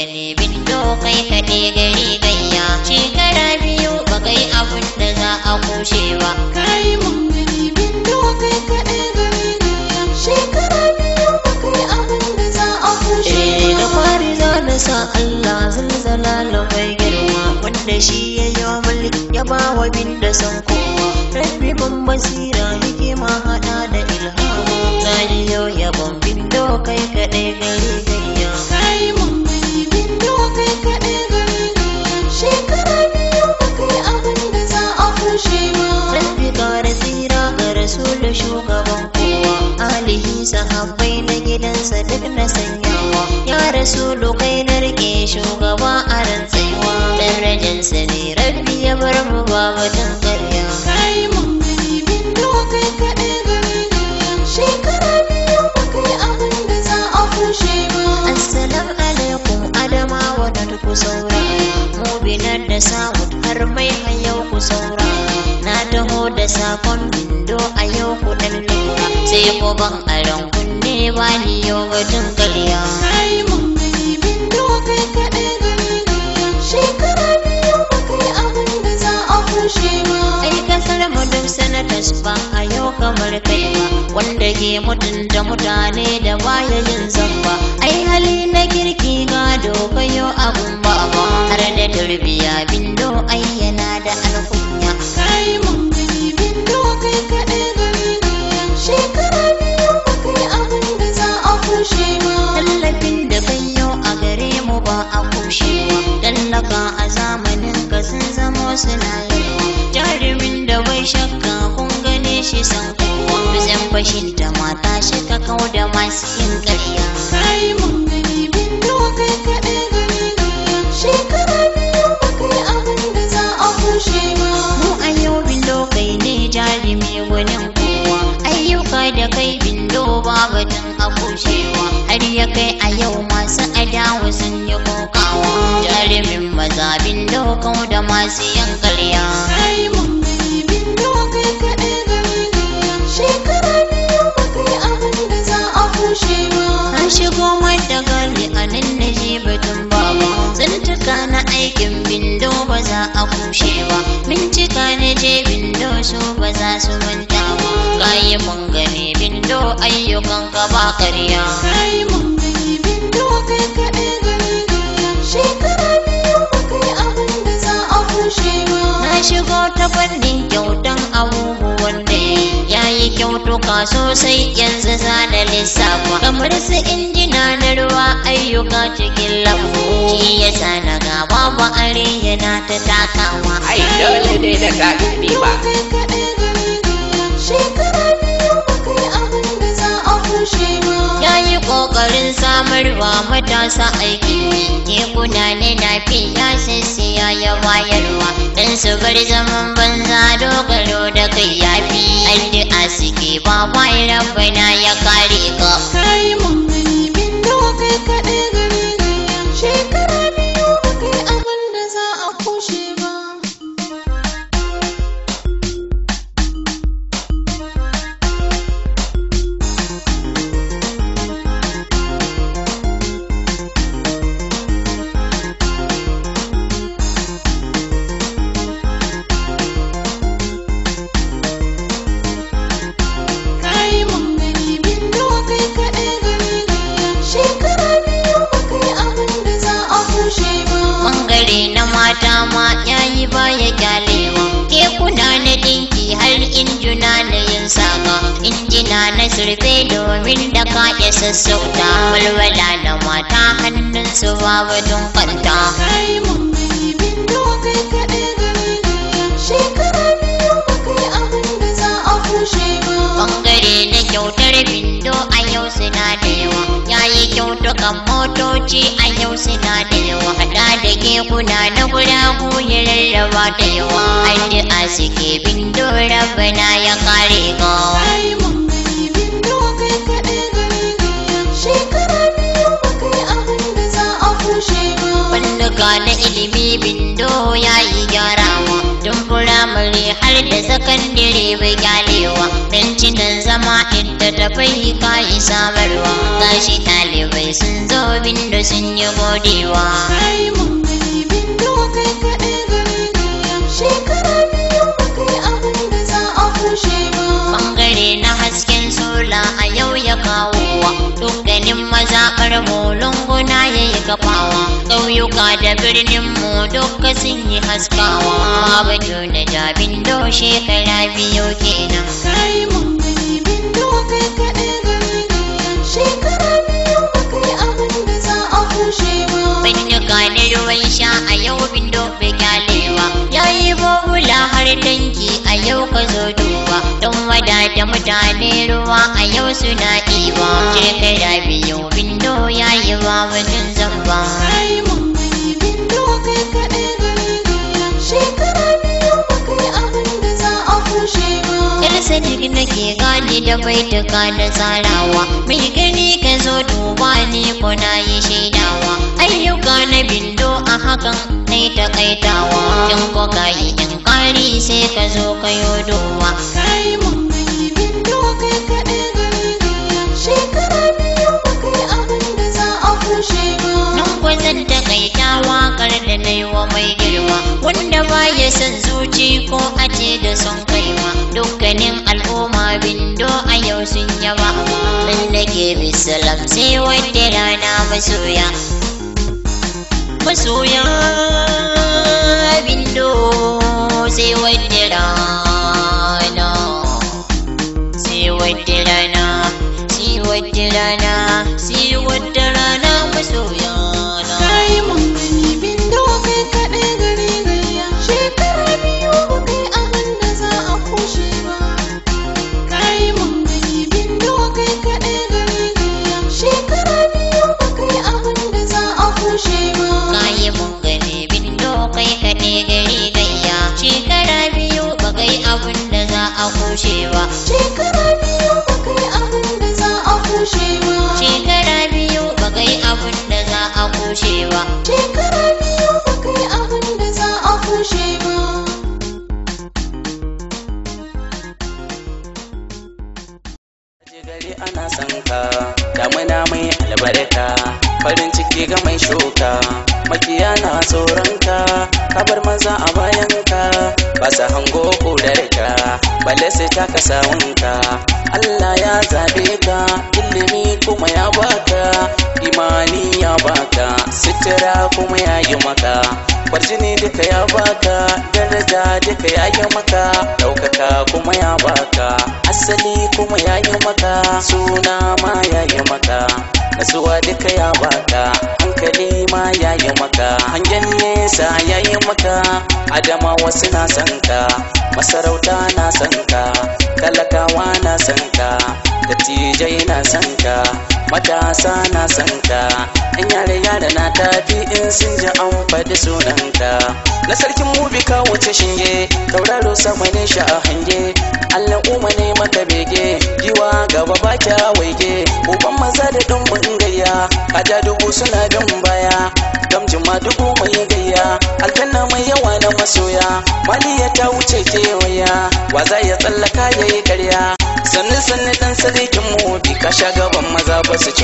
gani bindo kai kaɗe gari gayya shekara biyu ba kai abin da za a kushe ba kai mun gani bindo kai kaɗai gari gaya shekara biyu ba kai abin da za a kushe Eh, da ba fari za na sa Allah zalzala na mai girma wanda shi ya yi wa mulki ya ba wa bin da san kowa rabbi ban basira hikima hada da ilhama na yi yau yabon bindo kai kaɗai gari gayya kai mun gani bindo kai kaɗai gari gaya shekara biyu ba kai abin da za a kushe ba rabbi kare tsira ga rasulu shugaban kowa alihi sahabbai na gidansa duk na sanyawa ya rasulu kai na rike shugaba a rantsaiwa darajansa ne rabbi ya bar mu ba batun karya kai mun gani bindo kai kaɗai gari gaya shekara biyu ba kai abin da za a kushe ba Assalam alaikum Adamawa da ku saurara mu binar da Sa'ud har mai hayau ku saurara na taho da sakon bindo a yau ku dan lura sai ku ban aron kunne ba ni yau batun karya kai mun gani bindo kai kaɗai gari gaya shekara biyu ba kai abin da za a kushe ba ai kasar mu duk sanatas ba a yau kamar kai ba wanda ke mutunta mutane da baya yin zamba ai hali na kirki gado kayo abun baba har da tarbiya bindo ai yana da alkunya kai mun gani bindo kai kaɗai gari gaya shekara biyu ba kai abin da za a kushe ba tallafin da kayo a gare mu ba a kushewa tallaka a zamanin ka sun zamo suna yawa jarumin da bai shakka kun gane shi san kowa bizan fashin da mata shi ka kau da masu yin ƙarya kai mun gani bindo kai kaɗai gari gaya shekara biyu ba kai abin da za a kushe ba mu a yau bindo kai ne jarumi gwanin kowa ayyuka da kai bindo ba batun a kushewa har ya kai a yau masu adawa sun yi kokawa jarumin maza bindo kau da masu yin ƙarya kai mun gani bindo kai kaɗai gari gaya shekara biyu ba kai abin da za a kushe ba An shigo mata gari a nan na je batun baba Zantuka na aikin bindo ba za a kushe ba Bincika na je bindo su ba za su manta ba Kayi mun gani bindo ayyukan ka ba karya kai mun gani bindo kai kaɗai gari gaya shekara biyu ba kai abin da za a kushe ba Na shigo ta fannin kyautan abubuwan da ya yi kyautuka sosai yanzu za na lissafa kamar su injina na ruwa ayyuka cikin lambu shi yasa na gaba ba are yana ta takawa ai dole dai da gagari ba kai kaɗai gari gaya shekara biyu ba kai abin da za a kushe ba ya yi ƙoƙarin samarwa matasa aiki tekuna ne na fi ya sissiya ya bayarwa dan su bar zaman banza dogaro da kai ya fi addu'a suke ba bai rabbana ya kare ka kai mun gani bindo kai kaɗai gari gaya shekara biyu ba kai abin da za a kushe ba kai mun gani bindo kai kaɗai gari gaya shekara biyu ba kai abin da za a kushe ba bangare na mata ma yayi baya kyalewa kekuna na dinki har injuna na yin saka injina na surfe domin da ka ya sassauta walwala na mata hannun su babu kwanta kai mun gani bindo kai kaɗai gari gaya shekara biyu ba kai abin da za a kushe ba bangare na kyautar bindo a yau suna da yawa yayi kyautukan motoci a yau suna da yawa hada da kekuna na guragu ya rarraba da yawa addu'a suke bindo rabbana ya kare ka kai mun gani bindo kai kaɗai gari gaya shekara biyu ba kai abin da za a kushe ba Fannuka na ilimi bindo ya yi gyarawa tun firamare har har da sakandire bai kyalewa don cinan zama inda ta bai kayi samarwa gashi ɗalibai sun zo bindo sun yi godewa Kai mun gani bindo kai kaɗai gari gayya shekara biyu ba kai abin da za a kushe ba bangare na hasken sola a yau ya kawowa dukkanin mazaɓar mu lunguna ya yi kafawa ƙauyuka da birnin mu duka sun yi haskawa babu na jabin do shekara biyu kenan Kai mun gani bindo kai kaɗai gari gayya shekara biyu ba kai abin da za a kushe ba Banyuka na ruwan sha a yau bindo bai kyalewa ya yi bobula har tanki a yau ka zo duba don wadata mutane ruwa a yau suna ɗiba shekara biyu bindo ya yi ba mutum zamba Kai mun gani bindo kai kaɗai gari gayya shekara biyu ba kai abin da za a kushe ba Yar sadiq nake gane da baituka na tsarawa mai gani ka zo duba ni ko na yi shaidawa ayyuka na bindo a hakan na yi takaitawa in ko ka yi in kari sai ka zo ka yi duba Kai mun gani bindo kai kaɗai gari gayya shekara biyu ba kai abin da za a kushe ba nan kwazan takaita wakar da na yi wa mai girma wanda ba ya son zuci ko a ce da son kaiwa dukkanin al'umma bindo a yau sun yaba nan nake bisalam sai wata rana masoya masoya bindo sai wata rana sai wata rana sai wata rana sai wata rana masoya na Kai mun gani bindo kai kaɗai gari gayya shekara biyu ba kai abin da za a kushe ba Kai mun gani bindo kai kaɗai gari gayya shekara biyu ba kai abin da za a kushe ba kayi mun gani bindo kai kaɗe gari gayya shekara biyu ba kai abin da za a kushe ba Shekara biyu ba kai abin da za a kushe ba shekara biyu ba kai abin da za a kushe ba Shekara biyu ba kai abin da za a kushe ba gari ana son ka damuna mai albarka farin ciki ga mai shuka makiya na tsoron ka kabar maza a bayan ka ba su hango kudar ka balle sai ta ka sawunka Allah ya zabe ka ilimi kuma ya baka imani ya baka sitira kuma ya yi maka kwarjini duka ya baka daraja duka ya yi maka ɗaukaka kuma ya baka asali kuma ya yi maka suna ma ya yi maka nasuwa duka ya baka hankali ma ya yi maka hangen nesa ya yi maka adama wasu na son ka masarauta na son ka talakawa na son ka dattijai na son ka matasa na son ka yan yare yare na tafi in sun ji an faɗi sunanka na sarkin mubi ka wuce shinge tauraro sama ne sha a hange allah umma ne maka bege giwa gaba ba kya waige uban maza da ɗumbin gayya kaja dubu suna bin baya gamjin ma dubu mai gayya aljanna mai yawa na masoya maliya ta wuce kewaya wa za ya tsallaka ya yi karya sannu sannu dan sarkin mu bi ka sha gaban maza ba su ci